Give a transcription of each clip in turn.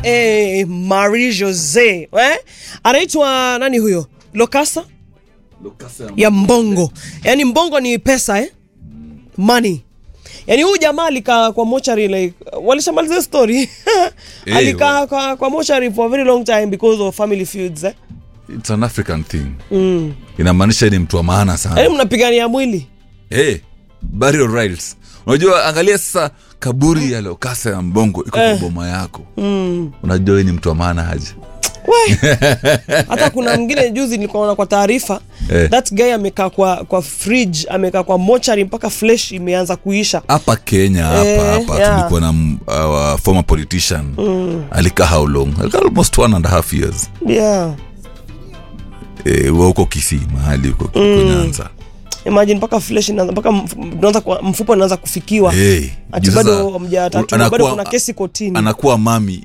eh, Marie Jose eh? anaitwa nani huyo Lokasa ya Mbongo, yaani Mbongo ni pesa eh? money yaani huyu jamaa alikaa kwa mochari like, walishamaliza story Eh, alikaa kwa, kwa mochari for a very long time because of family feuds eh? It's an African thing. Inamaanisha ni mtu wa maana sana. yaani mnapigania mwili hey, burial rights unajua angalia sasa kaburi ya lokasa ya mbongo iko kwa boma yako unajua wewe ni mtu wa maana haji We. hata kuna mwingine juzi nilikuwa kwa taarifa Eh. that guy amekaa kwa kwa fridge amekaa kwa mochari mpaka flesh imeanza kuisha hapa kenya hapa Eh, hapa yeah. tulikuwa na m- uh, former politician alikaa how long alikaa almost one and a half years yeah eh, wa huko kisii mahali huko mm. nyanza imagine mpaka flesh inaanza mpaka mf- unaanza kwa- mfupa unaanza kufikiwa hey, ati juu bado sasa, hamjatatu anakuwa- bado kuna kesi kotini anakuwa mami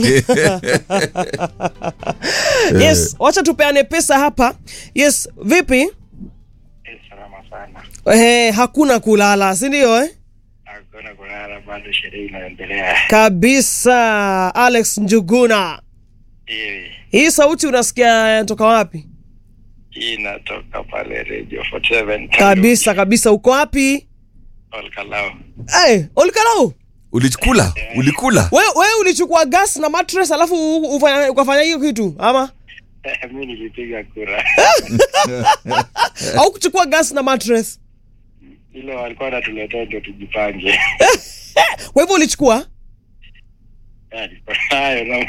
yes wacha tupeane pesa hapa yes vipi Eh, salama sana. eh, hakuna kulala si ndio eh? Hakuna kulala, bado sherehe inaendelea. kabisa alex njuguna Hii hii sauti unasikia toka wapi hii inatoka pale Radio 47 kabisa kabisa uko wapi Olkalao. hey, olikalau ulikula ulikula we, we ulichukua gas na mattress alafu u- ufanya- ukafanya hiyo kitu ama Mi nilipiga kura au kuchukua gas na mattress ile walikuwa wanatuletea ndio tujipange. kwa hivyo ulichukua Ya, niko nayo na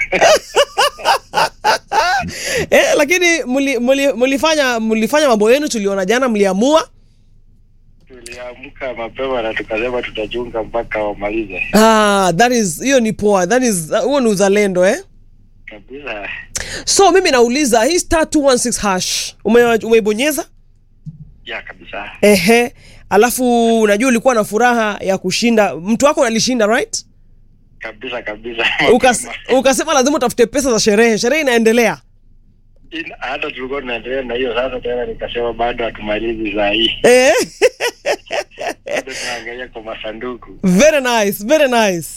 eh, lakini muli- muli- mulifanya mulifanya mambo yenu tuliona jana mliamua tuliamka mapema na tukasema tutachunga mpaka wamalize ah, that is hiyo ni poa that is huo ni uzalendo eh kabisa. so mimi nauliza hii star 216 hash ume- umeibonyeza Ya kabisa, ehe alafu unajua ulikuwa na furaha ya kushinda mtu wako alishinda right kabisa kabisa. Ukas, Mapema. ukasema lazima utafute pesa za sherehe sherehe inaendelea Ina- Hata tulikuwa tunaendelea na hiyo sasa, tena nikasema bado hatumalizi saa hii, eh? bado tunaangalia kwa masanduku. very nice very nice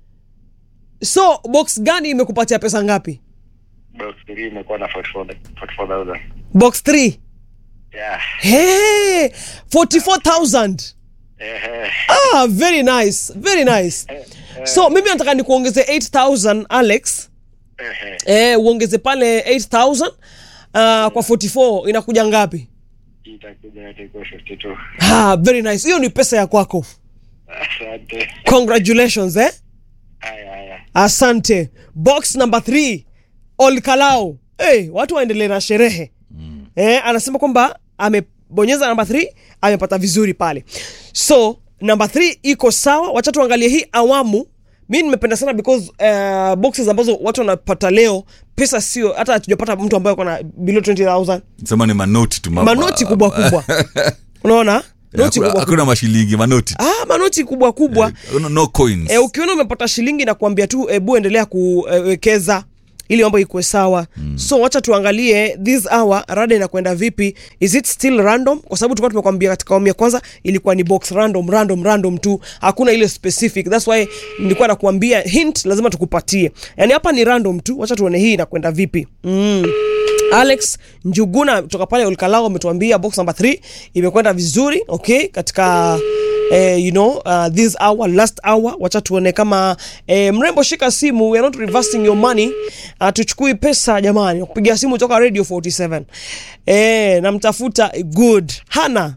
so box gani imekupatia pesa ngapi Box 3 imekuwa na 44 44,000. box 3 Yeah. hey, 44000 Ehe. ah, very nice very nice so mimi nataka nikuongeze 8000 alex Ehe. eh, uongeze pale 8000 uh, kwa 44 inakuja ngapi Itakuja itakuwa 52. ah, very nice hiyo ni pesa ya kwako Asante. congratulations eh? Haya haya. asante box number 3 olkalau hey, watu waendelee na sherehe mm. eh, anasema kwamba amebonyeza namba 3 amepata vizuri pale so namba 3 iko sawa wacha tuangalie hii awamu mi nimependa sana because uh, boxes ambazo watu wanapata leo pesa sio hata hatujapata mtu ambaye ako na below 20000 sema ni manoti tu mama. manoti kubwa kubwa unaona noti Hakuna- kubwa kubwa hakuna mashilingi manoti tu. ah, manoti kubwa kubwa no, no coins e, ukiona umepata shilingi na kuambia tu ebu endelea kuwekeza ili mambo ikuwe sawa mm. so wacha tuangalie this hour rada inakwenda vipi is it still random kwa sababu tulikuwa tumekwambia katika awamu ya kwanza ilikuwa ni box random random random tu hakuna ile specific thats why nilikuwa nakuambia hint lazima tukupatie yani hapa ni random tu wacha tuone hii inakwenda vipi mm. alex njuguna kutoka pale olkalao ametuambia box number 3 imekwenda vizuri okay katika eh, you know uh, this hour last hour wacha tuone kama eh, mrembo shika simu we are not reversing your money uh, tuchukui pesa jamani kupigia simu toka radio 47 eh, namtafuta good hana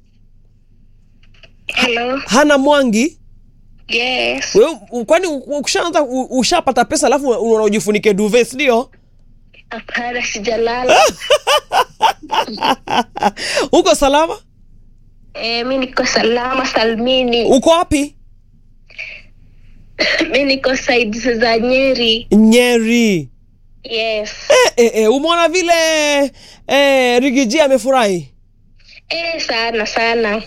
Hello. hana mwangi Yes. we, u- kwani u- ukishaanza u- ushapata pesa alafu unaona ujifunike duve sindio Hapana, sijalala. uko salama Eh, mi niko salama salmini. uko wapi Mi niko sides za Nyeri. nyeri Yes. eh, eh, eh, umeona vile eh, rigiji amefurahi Eh, sana sana.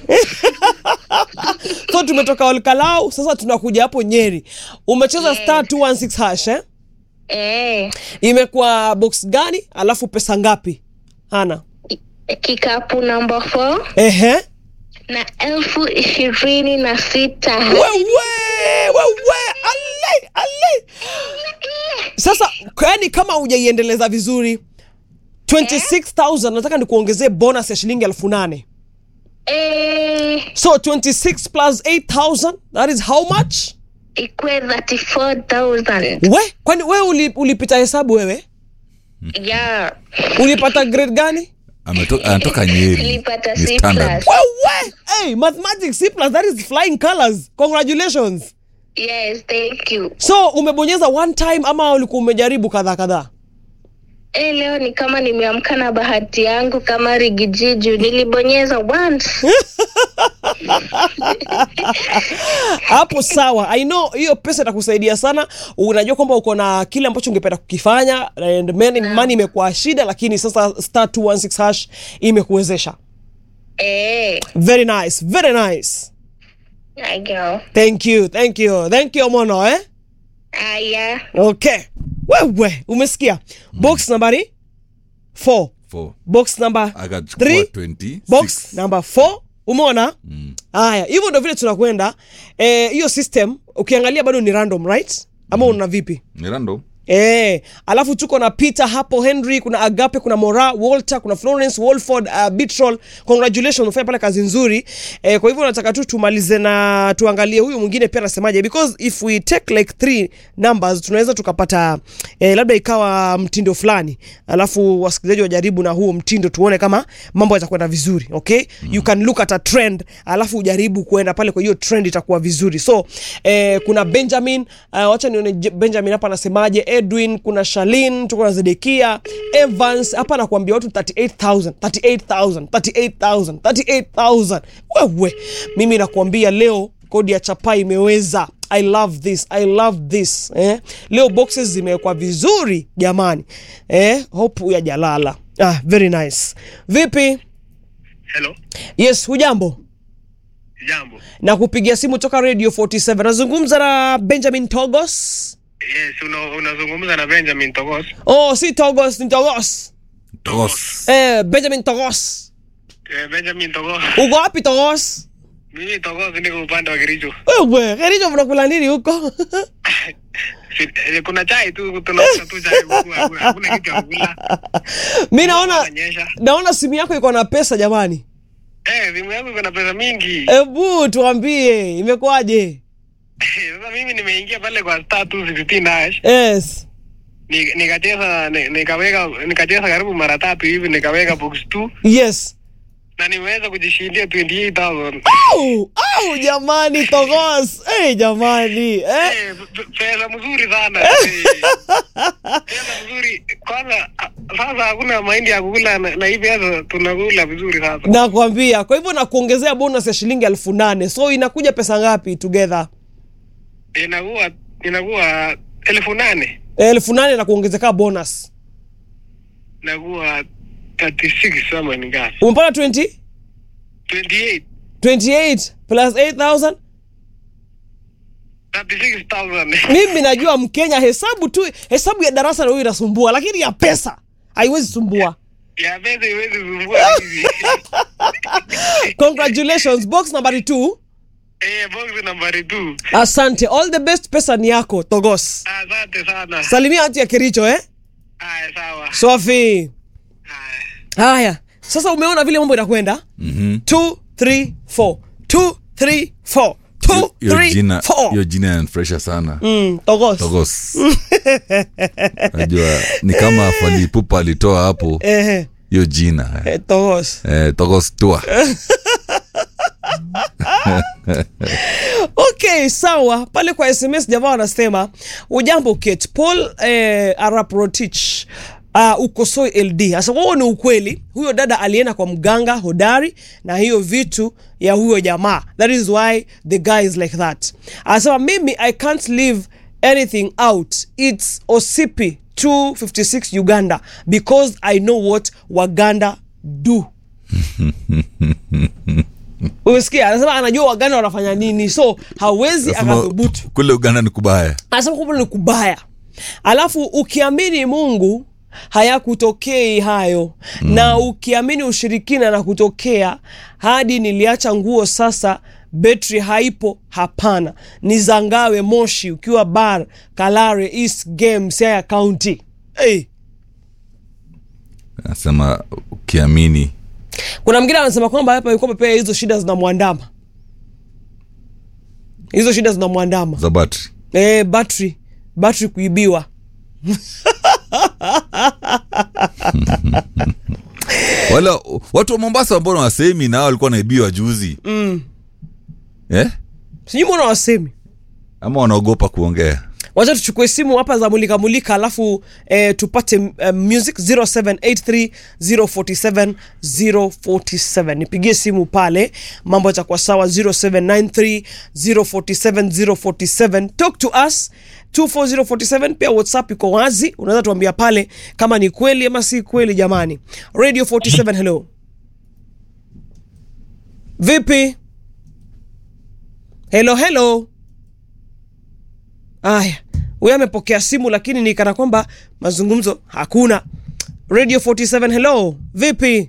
so tumetoka olkalau sasa tunakuja hapo nyeri umecheza Yes. star 216 hash eh? Eh, imekuwa box gani alafu pesa ngapi hana kikapu namba 4 ehe na elfu ishirini na sita. wewe wewe ale ale sasa yani kama hujaiendeleza vizuri 26000 nataka nikuongezee bonus ya shilingi elfu nane Eh, so 26 plus 8000 that is how much ikwe 34000 we kwani wewe uli, ulipita hesabu wewe yeah ulipata grade gani Ameto- anatoka nyeri Nilipata Ni C standard. plus. wewe hey, mathematics c plus that is flying colors congratulations yes thank you so umebonyeza one time ama ulikuwa umejaribu kadhaa kadhaa Eh, leo ni kama nimeamka na bahati yangu kama rigijiju nilibonyeza once hapo sawa i know hiyo pesa itakusaidia sana unajua kwamba uko na kile ambacho ungependa kukifanya and money, money imekuwa shida lakini sasa star 216 hash imekuwezesha eh, very nice very nice I go. thank you thank you thank you mono eh Aya. okay wewe umesikia box nambari 4 Four. box number akachukua 3 26. box number 4 umeona haya hivyo ndo vile tunakwenda Eh, hiyo system ukiangalia bado ni random right ama una vipi Ni random. Eh, alafu tuko na Peter hapo, Henry, kuna Agape, kuna Mora, Walter, kuna Florence, Wolford, uh, Bitrol. Congratulations, umefanya pale kazi nzuri. Eh, kwa hivyo nataka tu tumalize na tuangalie huyu mwingine pia anasemaje because if we take like three numbers tunaweza tukapata eh, labda ikawa mtindo fulani. Alafu wasikilizaji wajaribu na huo mtindo tuone kama mambo yatakwenda vizuri, okay? You can look at a trend alafu ujaribu kuenda pale kwa hiyo trend itakuwa vizuri. So, eh, kuna Benjamin, uh, wacha nione Je- Benjamin hapa anasemaje, Edwin, kuna Shalin, tuko na Zedekia, Evans hapa anakuambia watu 38000, 38000, 38000, 38000. Wewe, mimi nakuambia leo kodi ya chapa imeweza. I love this, I love this. Eh? Leo boxes zimewekwa vizuri jamani. Eh? Hope ya jalala. Ah, very nice. Vipi? Hello, Yes, hujambo? jambo. Na kupigia simu toka Radio 47. Nazungumza na Benjamin Togos. Yes, una- unazungumza na Benjamin Togos. Oh, si Togos, ni Togos. Tos. Eh, Benjamin Togos. Eh, Benjamin Togos. Uko wapi Togos? Mimi Togos niko upande wa Kericho. Wewe, Kericho mnakula nini huko? Si- eh, Kuna chai tu tunakula tu chai huku, hakuna hakuna kitu ya kukula. Mi naona Inanyesha. naona simu yako iko na pesa jamani. Eh, simu yangu iko na pesa mingi. Ebu tuambie imekuwaje? Sasa mimi nimeingia pale kwa star 216 hash. Yes. Ni- Nikacheza ni- nikaweka nikacheza karibu mara tatu hivi nikaweka box 2 Yes. na nimeweza kujishindia 28000. Au, au jamani Togos. Eh, jamani. Eh? Eh, p- pesa mzuri sana Eh, pesa mzuri kwanza a- sasa hakuna mahindi ya kukula na, na hii pesa tunakula vizuri sasa Nakwambia. Kwa hivyo nakuongezea bonus ya shilingi elfu nane. So inakuja pesa ngapi together? inakuwa inakuwa elfu nane elfu nane na kuongezeka bonus. inakuwa 36 ama ni ngapi Umepata 20? 28 28 plus 8000 36000 mimi najua mkenya hesabu tu hesabu ya darasa ndio inasumbua lakini ya pesa haiwezi sumbua ya pesa iwezi sumbua hivi congratulations box nambari 2 eh box nambari 2 asante all the best pesa ni yako togos asante sana salimia hati ya kericho eh haya sawa sofi haya haya sasa umeona vile mambo inakwenda Mhm. 2 3 4 2 3 4 2 Hiyo 3 jina- 4 hiyo jina yanifresha sana Mm, togos togos najua ni kama falipupa alitoa hapo ehe hiyo jina eh, togos eh, togos tua okay sawa pale kwa sms jamaa wanasema ujambo kate paul eh, araprotich Uh, ukosoi ld sasa wao ni ukweli huyo dada alienda kwa mganga hodari na hiyo vitu ya huyo jamaa that is why the guy is like that anasema mimi i can't leave anything out its osipi 256 uganda because i know what waganda do umesikia anasema anajua waganda wanafanya nini so hawezi Nasema, akathubutu kule uganda ni kubaya anasema kwamba ni kubaya alafu ukiamini mungu hayakutokei hayo mm. na ukiamini ushirikina na kutokea hadi niliacha nguo sasa betri haipo hapana ni zangawe moshi ukiwa bar kalare east game siaya county hey. anasema ukiamini kuna mwingine anasema kwamba hapa yuko pia hizo shida zinamwandama hizo shida zinamwandama za battery e, battery battery kuibiwa wala watu wa mombasa ambao wasemi na hao walikuwa wanaibiwa juzi mm. eh? sijui mbona wasemi ama wanaogopa kuongea wacha tuchukue simu hapa za mulika mulika alafu eh, tupate uh, music 0783 047 nipigie simu pale mambo yatakuwa sawa 0793 047 047 talk to us 24047 pia whatsapp iko wazi unaweza tuambia pale kama ni kweli ama si kweli jamani radio 47 hello vipi hello hello Aya, huyo amepokea simu lakini ni kana kwamba mazungumzo hakuna. Radio 47 hello, vipi?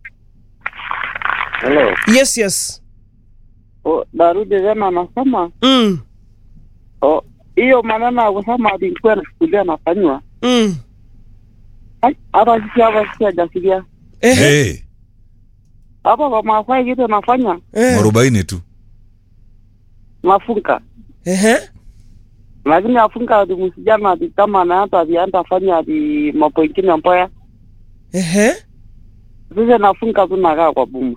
Hello. Yes, yes. O, Darudi tena anasema Mm, o, hiyo maneno ya kusema ati nilikuwa nafikiria nafanywa mm. Ai, hata sisi hapa sisi hajasikia Ehe, hey, hapa kwa Maasai kitu nafanya eh, mwarobaini tu nafunga ehe, lakini afunga ati msijana ati kama anaenda ati anaenda fanya ati mambo ingine mbaya ehe. sisi nafunga tu nakaa kwa buma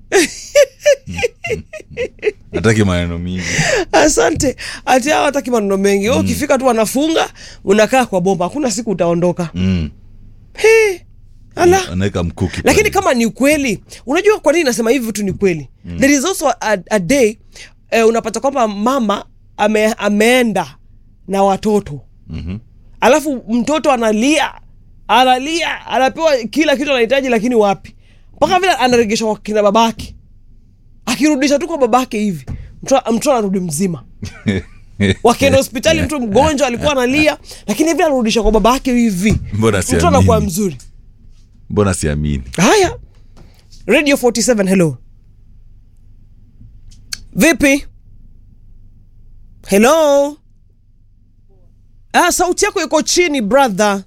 hataki maneno mingi Asante. Ati hao hataki maneno mengi. Wewe ukifika tu wanafunga, unakaa kwa bomba. Hakuna siku utaondoka. mm. He. Ala. anaweka mkuki lakini pale. kama ni kweli unajua kwa nini nasema hivi vitu ni kweli mm. there is also a, a day eh, unapata kwamba mama ame, ameenda na watoto Mhm. alafu mtoto analia analia anapewa kila kitu anahitaji lakini wapi mpaka vile anaregeshwa kwa kina babake akirudisha tu kwa babake hivi mtoto mtoto anarudi mzima wakienda hospitali mtu mgonjwa alikuwa analia lakini vile anarudisha kwa babake hivi mbona mtoto anakuwa siamini mzuri mbona siamini haya radio 47 hello vipi hello ah, sauti yako iko chini brother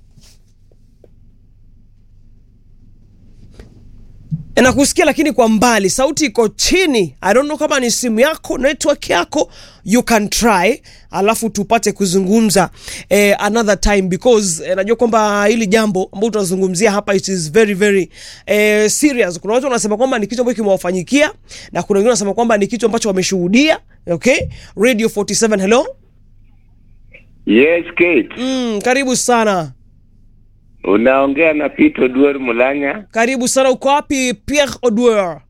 nakusikia lakini kwa mbali sauti iko chini i don't know kama ni simu yako network yako you can try alafu tupate kuzungumza eh, another time because eh, najua kwamba hili jambo ambalo tunazungumzia hapa it is very very eh, serious kuna watu wanasema kwamba ni kitu ambacho kimewafanyikia na kuna wengine wanasema kwamba ni kitu ambacho wameshuhudia okay radio 47 hello Yes, Kate. mm, karibu sana Unaongea na Pito Duor Mulanya. karibu sana uko wapi pierre odwer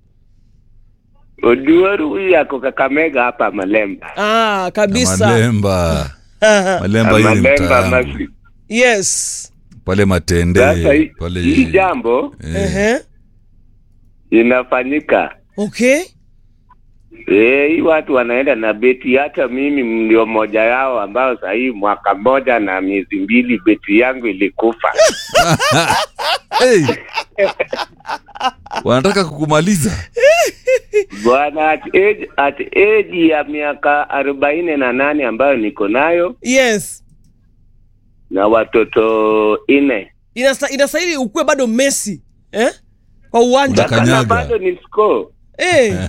Oduor huyu yako Kakamega hapa Malemba. ah, Na kabisa malemba malemba hiyo ni Malemba mtaa Masi. yes pale matende Sasa hii- pale hii jambo eh, Ehe. inafanyika. okay Eh, hii watu wanaenda na beti, hata mimi ndio mmoja yao ambao sahii mwaka mmoja na miezi mbili beti yangu ilikufa. hey. wanataka kukumaliza Bwana, at age, at age ya miaka arobaini na nane ambayo niko nayo yes na watoto nne Inasta, inastahili ukuwe bado Messi eh? kwa uwanja Unaka- Kanyaga. na bado ni score. eh.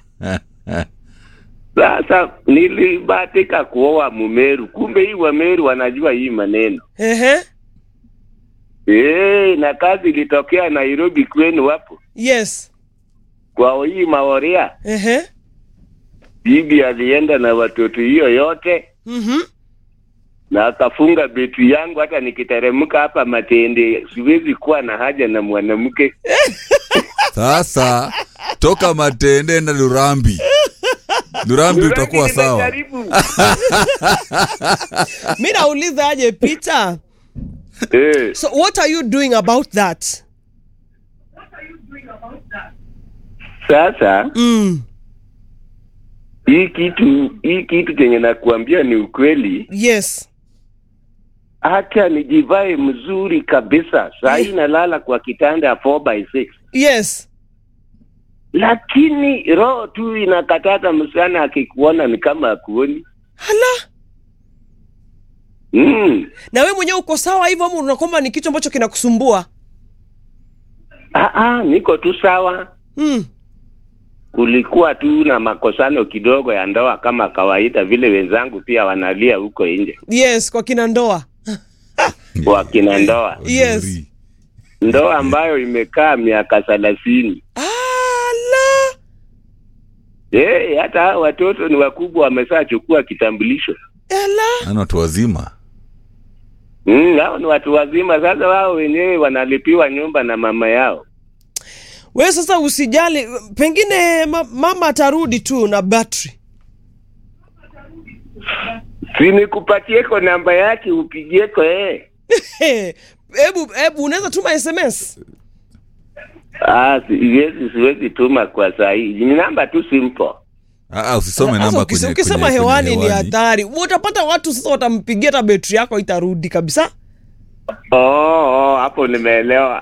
Sasa nilibahatika kuoa Mumeru, kumbe hii Wameru wanajua hii maneno Ehe. eh, na kazi ilitokea Nairobi kwenu hapo yes kwa hii Maoria. Ehe. Bibi alienda na watoto hiyo yote Mhm. na akafunga beti yangu. Hata nikiteremka hapa Matende siwezi kuwa na haja na mwanamke. sasa toka matende na lurambi lurambi utakuwa sawa Nimejaribu. mi nauliza aje Peter eh, so what are you doing about that sasa mm. hii kitu hii kitu chenye nakuambia ni ukweli. yes hata nijivae mzuri kabisa saa hii nalala kwa kitanda 4 by 6 yes lakini roho tu inakatata msichana akikuona ni kama akuoni hala mm. na we mwenyewe uko sawa hivyo ama unaona kwamba ni kitu ambacho kinakusumbua ah, ah, niko tu sawa mm. kulikuwa tu na makosano kidogo ya ndoa kama kawaida vile wenzangu pia wanalia huko nje yes kwa kina ndoa wakina ndoa Yes. Uzuri. ndoa ambayo imekaa miaka thelathini ala hey, hata hao watoto ni wakubwa wameshachukua kitambulisho ala Yaani watu wazima mm, hao ni watu wazima sasa wao wenyewe wanalipiwa nyumba na mama yao we sasa usijali pengine ma, mama atarudi tu na battery sinikupatieko namba yake upigieko eh. hebu hebu unaweza tuma sms Ah, siwezi siwezi tuma kwa saa hii ni namba tu simple Ah, ah, usisome Sasa namba ukise- kwenye, ukisema kwenye, hewani kwenye ni hatari utapata watu sasa watampigia hata betri yako itarudi kabisa oh, oh, hapo nimeelewa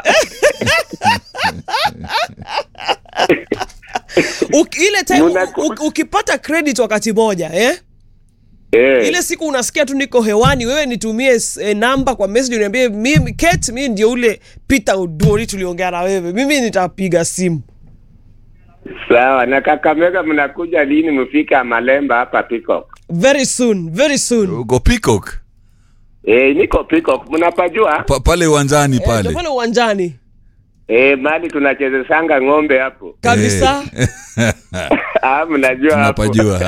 Uki, ile time Muna- u- u- ukipata credit wakati moja eh? eh. ile siku unasikia tu niko hewani wewe nitumie s- eh, namba kwa message uniambie mimi Kate mimi ndio ule Peter Odori tuliongea na wewe mimi nitapiga simu sawa na kakamega mnakuja lini mfika malemba hapa Peacock very soon very soon uko Peacock eh, niko Peacock mnapajua pa, pale uwanjani Eh, ndio pale pale uwanjani eh, mali tunachezesanga ng'ombe hapo kabisa Eh, ah, mnajua hapo tunapajua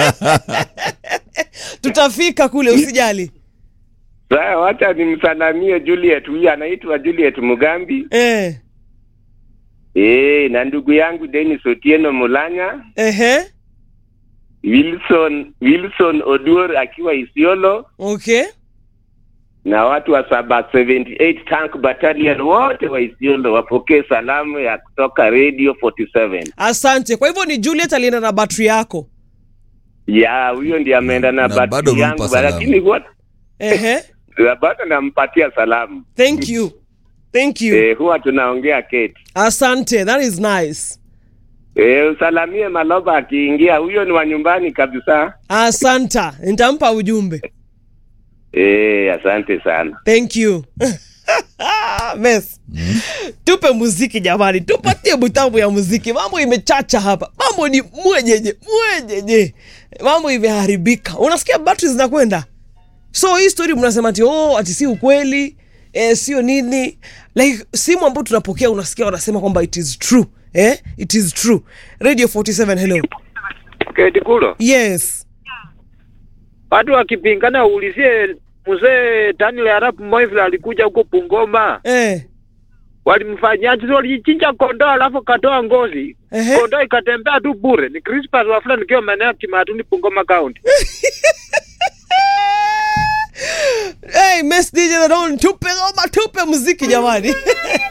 tutafika kule usijali sawa wacha nimsalamie Juliet huyu anaitwa Juliet Mugambi eh eh, na ndugu yangu Dennis Otieno Mulanya ehe Wilson Wilson Oduor akiwa Isiolo okay na watu wa saba 78 tank battalion wote wa Isiolo wapokee salamu ya kutoka radio 47 asante kwa hivyo ni Juliet alienda na battery yako ya huyo ndiye ameenda na, Na battery bado umempa yangu salamu. lakini wote ehe na bado nampatia salamu thank you thank you eh, huwa tunaongea Kate asante that is nice eh, usalamie Maloba akiingia, huyo ni wa nyumbani kabisa. asanta nitampa ujumbe Eh, asante sana. thank you Mess. tupe muziki jamani tupatie butambu ya muziki mambo imechacha hapa mambo ni mwejeje mwejeje mambo imeharibika unasikia battery zinakwenda so hii story mnasema ati oh, ati si ukweli eh, sio nini like simu ambayo tunapokea unasikia wanasema kwamba it is true eh? it is true radio 47 hello Keti kulo yes watu wakipingana, uulizie mzee Daniel Arap Moi vile alikuja huko Bungoma, eh. walimfanyaje? Si Walichinja kondoo alafu katoa ngozi, Ehe. kondoo ikatembea tu bure. Ni Crispas Wafula nikiwa maeneo ya Kimatuni, Bungoma County. hey, Mess DJ Ron, tupe ngoma tupe muziki jamani